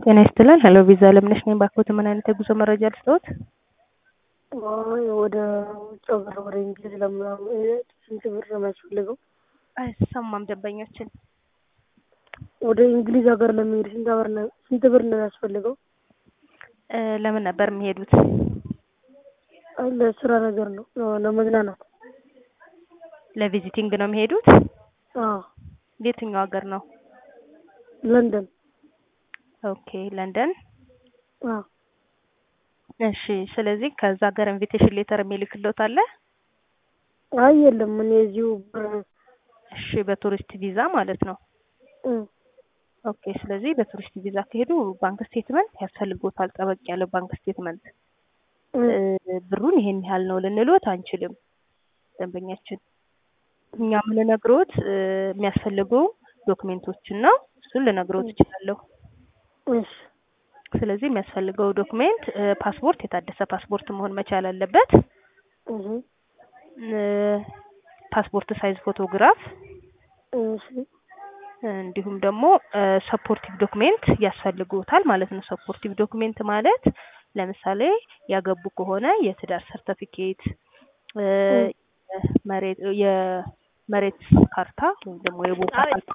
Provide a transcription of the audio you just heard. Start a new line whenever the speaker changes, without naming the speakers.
ጤና ይስጥልን። ሄሎ ቪዛ ለምነሽ ነኝ። ባክዎት ምን አይነት የጉዞ መረጃ ልስጥዎት?
አይ ወደ ውጭ ሀገር ወደ እንግሊዝ ለምናምን ስንት ብር ነው የሚያስፈልገው?
አይሰማም ደንበኛችን።
ወደ እንግሊዝ ሀገር ለመሄድ ስንት ብር ነው ስንት ብር ነው የሚያስፈልገው?
እ ለምን ነበር የሚሄዱት?
አይ ለስራ ነገር ነው ለመዝናናት።
ለቪዚቲንግ ነው የሚሄዱት?
አዎ
የትኛው ሀገር ነው?
ለንደን።
ኦኬ ለንደን።
አዎ
እሺ ስለዚህ ከዛ ሀገር ኢንቪቴሽን ሌተር የሚልክልዎት አለ?
አይ የለም እኔ እዚሁ ብር
እሺ በቱሪስት ቪዛ ማለት ነው።
እም
ኦኬ ስለዚህ በቱሪስት ቪዛ ከሄዱ ባንክ ስቴትመንት ያስፈልጎታል። ጠበቅ ያለ ባንክ ስቴትመንት
እም
እ ብሩን ይሄን ያህል ነው ልንልዎት አንችልም። ደንበኛችን እኛ የምንነግሮት እ የሚያስፈልጉ ዶክሜንቶችን ነው። እሱን ልነግሮት እችላለሁ።
እሺ
ስለዚህ የሚያስፈልገው ዶክሜንት እ ፓስፖርት፣ የታደሰ ፓስፖርት መሆን መቻል አለበት።
እህ
እ ፓስፖርት ሳይዝ ፎቶግራፍ
እሺ
እንዲሁም ደግሞ ሰፖርቲቭ ዶክሜንት ያስፈልጉታል ማለት ነው። ሰፖርቲቭ ዶክሜንት ማለት ለምሳሌ ያገቡ ከሆነ የትዳር ሰርተፊኬት እ መሬት የመሬት ካርታ ወይም ደግሞ የቦታ ካርታ